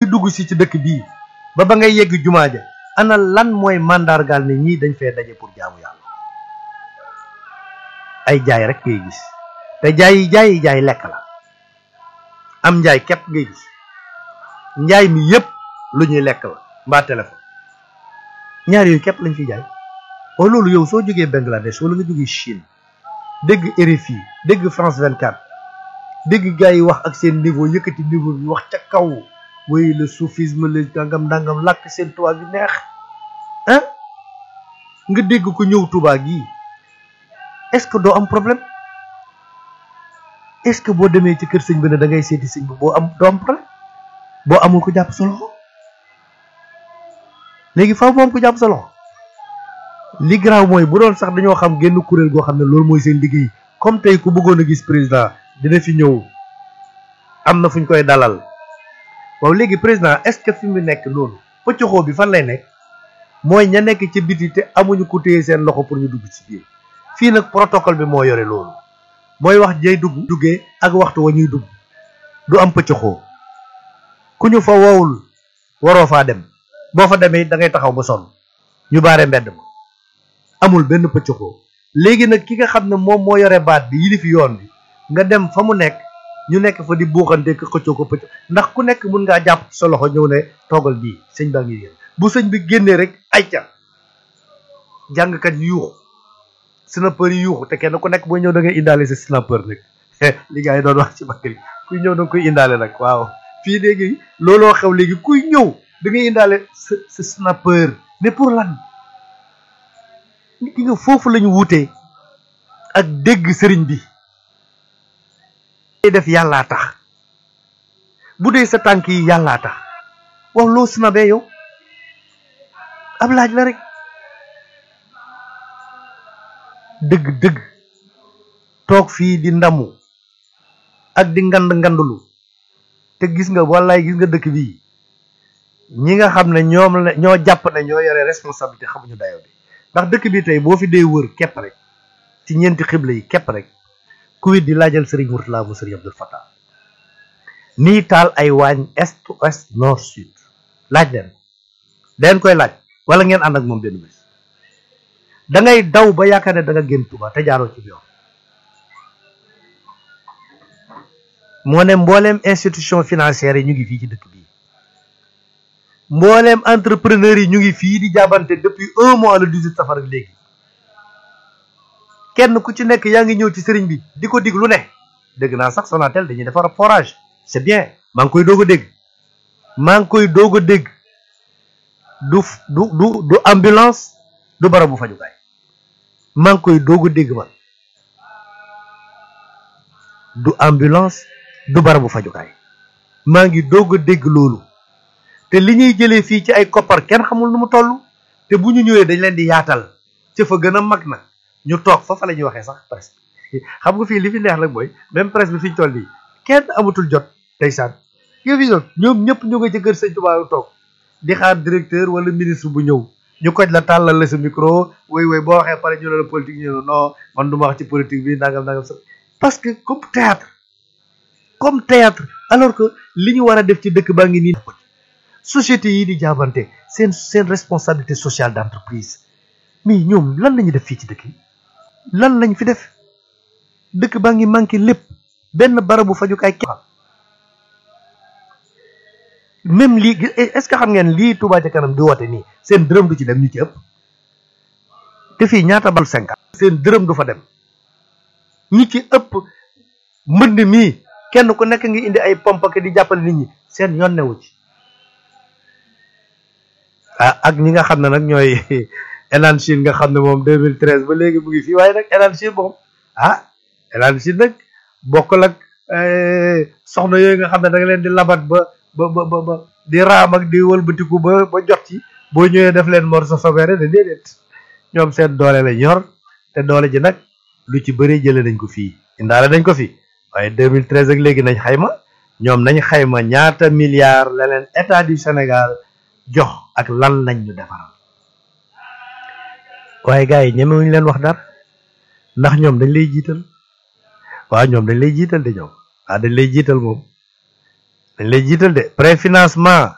dugg si ci dëkk bii ba ba ngay yegg jumaa ja ana lan mooy mandargaal ne ñii dañ fee daje pour jaamu yàlla ay jaay rek ngay gis te jaay yi jaay yi jaay lekk la am njaay képp ngay gis njaay mi yépp lu ñuy lekk la mbaa téléphone ñaar yooyu képp lañ fi jaay o loolu yow soo jógee Bangladesh wala nga jógee Chine dégg RFI dégg France 24 dégg gars yi wax ak seen niveau yëkkati niveau bi wax ca kaw way le soufisme le dangam dangam làkk seen tubaab bi neex ah nga dégg ko ñëw Tuubaa gii est-ce que doo am problème est-ce que boo demee ci kër sëñ bi ne da ngay seeti sëñ bi boo am doo am problème boo amul ko jàpp sa loxo léegi faaw moom ko jàpp sa loxo li garaaw mooy bu doon sax dañoo xam génn kuréel goo xam ne loolu mooy seen liggéey comme tey ku bëggoon a gis président dina fi ñëw am na fu ñu koy dalal waaw léegi président est-ce que fi mu nekk noonu pëccoxoo bi fan lay nekk mooy ña nekk ci biti te amuñu ku téye seen loxo pour ñu dugg ci biir fii nag protocole bi moo yore loolu mooy wax jay dugg duggee ak waxtu wa ñuy dugg du am pëccoxoo ku ñu fa woowul waroo faa dem boo fa demee da ngay taxaw ba sonn ñu baare mbedd ma amul benn pëccoxoo léegi nag ki nga xam ne moom moo yore baat bi yilifi yoon bi nga dem fa mu nekk ñu nekk fa di buuxante ko xëccoo ko pëcc ndax ku nekk mun ngaa jàpp sa loxo ñëw ne toogal bii sëñ baa ngi génn bu sëñ bi génnee rek ayca jàngkat yi yuuxu snapeur yi yuuxu te kenn ku nekk booy ñëw da ngay indaale sa snapeur nag li gars yi doon wax ci bakkan yi kuy ñëw da nga koy indaale nag waaw fii léegi looloo xew léegi kuy ñëw da ngay indaale sa sa snapeur mais pour lan nit ki nga foofu lañu wutee ak dégg sëriñ bi def yàllaa tax bu dee sa tànk yi yàllaa tax waaw loo snabee yow ab laaj la rek dëgg dëgg toog fii di ndamu ak di ngand ngandulu te gis nga wallaay gis nga dëkk bii ñi nga xam ne ñoom la ñoo jàpp ne ñoo yore responsabilité xamuñu dayo bi ndax dëkk bi tey boo fi dee wër képp rek ci ñeenti xibla yi képp rek ku wit di laajal Serigne Mourtala bu Serigne Abdul Fattah nii taal ay waañ est ouest nord sud laaj leen den koy laaj wala ngeen ànd ak moom benn bés da ngay daw ba yaakaar ne da nga génn Tuuba te jaaroo ci yoon moo ne mbooleem institution financière yi ñu ngi fii ci dëkk bii mbooleem entrepreneur yi ñu ngi fii di jàbbante depuis un mois le 18 safar ak léegi kenn ku ci nekk yaa ngi ñëw ci sëriñ bi di ko dig lu ne dégg naa sax Sonatel dañuy defar forage c'est bien maa ngi koy doog a dégg maa ngi koy doog a dégg du du du du ambulance du barabu fajukaay maa ngi koy doog a dégg man du ambulance du barabu fajukaay maa ngi doog a dégg loolu te li ñuy jëlee fii ci ay koppar kenn xamul nu mu toll te bu ñu ñëwee dañ leen di yaatal ca fa gën a mag nag ñu toog fa fa la ñuy waxee sax presse xam nga fii li fi neex nag mooy même presse bi fi ñu toll nii kenn amatul jot ndeysaan yow fi doon ñoom ñëpp ñu nga ci kër sëñ Tuubaa toog di xaar directeur wala ministre bu ñëw ñu koj la tàllal la sa micro woy woy boo waxee pare ñu ne la politique ñu ne non man du ma wax ci politique bi nangam nangam sax parce que comme théâtre comme théâtre alors que li ñu war a def ci dëkk baa ngi nii société yi di jaabante seen seen responsabilité sociale d'entreprise mais ñoom lan lañu def fii ci dëkk yi lan lañ fi def dëkk baa ngi manqué lépp benn barabu fajukaay kenn même lii est-ce que xam ngeen lii Touba ca kanam di woote nii seen dërëm du ci dem ñu ci ëpp te fii ñaata bal cinquante seen dërëm du fa dem ñi ci ëpp mbënd mii kenn ku nekk ngi indi ay pompe di jàppale nit ñi seen yoon newu ci ah ak ñi nga xam ne nag ñooy Elan Chine nga xam ne moom 2013 ba léegi mu ngi fii waaye nag Elan Chine moom ah Elan Chine nag bokkul ak soxna yooyu nga xam ne da nga leen di labat ba ba ba ba di raam ak di wëlbatiku ba ba jot ci boo ñëwee def leen mor sa sobere de déedéet ñoom seen doole la yor te doole ji nag lu ci bëri jëlee nañ ko fii indaale nañ ko fi waaye 2013 ak léegi nañ xayma ñoom nañ xayma ñaata milliards la leen état du Sénégal jox ak lan lañ ñu defaral waaye gars yi ñemewuñu leen wax dara ndax ñoom dañ lay jiital waaw ñoom dañ lay jiital de ñoom waaw dañ lay jiital moom dañ lay jiital de préfinancement